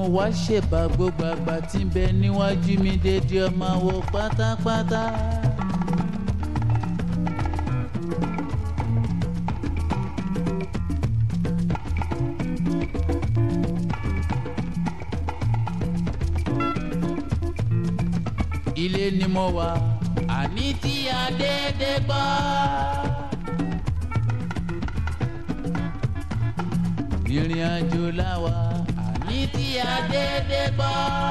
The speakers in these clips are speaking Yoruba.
wá ṣèbà gbogbo àgbà tí ń bẹ níwájú mi dédé ọmọ wo pátápátá. ilé ni mo wà àní tí a dédé gbọ́. ìrìn àjò láwa àní tí a dédé gbọ́.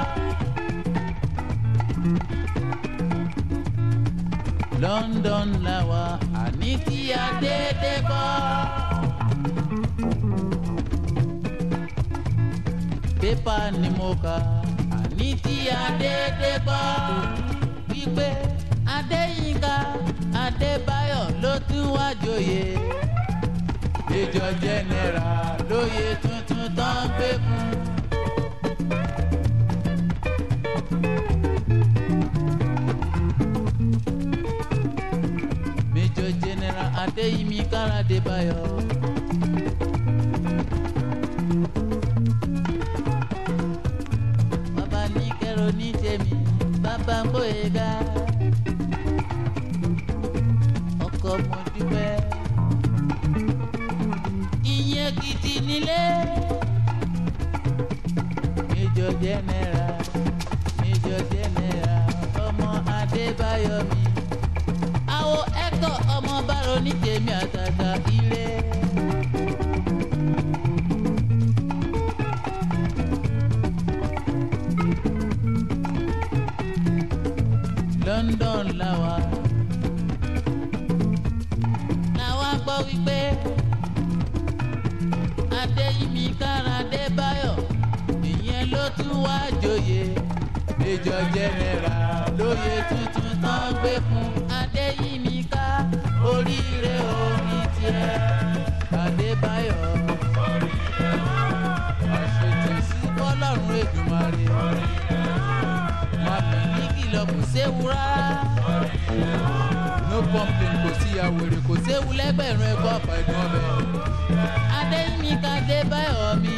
London láwa àní tí a dédé gbọ́. pépà ni mo kà àní tí a dédé gbọ́. wípé Adéyínká Adébáyọ̀ ló tún wá joyè ìjọ jẹnẹra lóye tuntun tó ń gbé fún. Major General Adéyínmí Kárádébáyọ̀. bàbá ní kẹrò ní tèmi bàbá ń bóyá ga ọkọ mo dúpẹ́ ìyẹn gidi nílé. Major General Major General ọmọ Adébáyọ̀ mi. Àwo ẹ̀kọ́ ọmọ bárò ní tèmi àtàtà ilé. London làwà. Làwa gbọ́ wípé. Adéyínmí Kárádébáyọ̀ ìyẹn ló tún wá joyè Major General lóye tuntun tán gbé fún Adéyínmí ká oríire orí tiẹ̀ Adébáyọ̀ àṣetì sí bọ́lọ́run Èdùmàrè màmí ní kìlọ̀ kò séwu rárá no complain kò sí àwèrè kò séwu lẹ́gbẹ̀rún ẹ̀kọ́ ọ̀pọ̀ ẹ̀dùn ọbẹ̀. Adéyínmí Kádébáyọ̀ mi.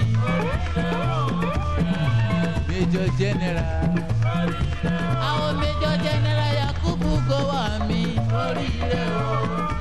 Major General. Àwọn Major General Yakubu Gowon mi. Oríire o.